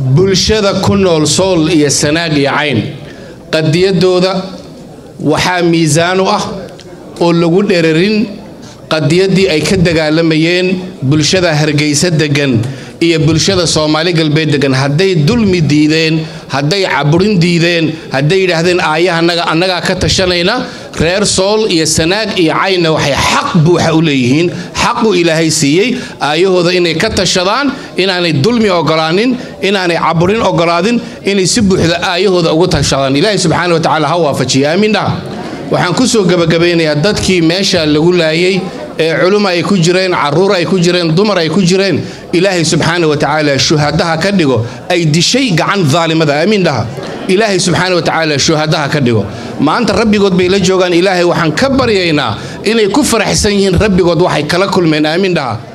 bulshada ku nool sool iyo sanaag iyo cayn qadiyadooda waxaa miisaan u ah oo lagu dherarin qadiyaddii ay ka dagaalamayeen bulshada hargeysa degan iyo bulshada soomaali galbeed degan hadday dulmi diideen hadday caburin diideen hadday yidhaahdeen aayahanaga annagaa ka tashanayna reer sool iyo sanaag iyo caynna waxay xaq buuxa u leeyihiin xaqu ilaahay siiyey aayahooda inay ka tashadaan inaanay dulmi ogolaanin inaanay caburin ogolaadin inay si buuxda aayahooda ugu tashadaan ilaahay subxaana wa tacaala ha waafajiya aamiin dhaha waxaan ku soo gebagabeynayaa dadkii meesha lagu laayay ee culum ay ku jireen caruur ay ku jireen dumar ay ku jireen ilaahay subxaana wa tacaala shuhadaha ka dhigo ay dishay gacan daalimada aamiin dhaha ilaahay subxaana wa tacaala shuhadaha ka dhigo maanta rabbigood bay la joogaan ilaahay waxaan ka baryaynaa inay ku faraxsan yihiin rabbigood waxay kala kulmeen aamiin dhaha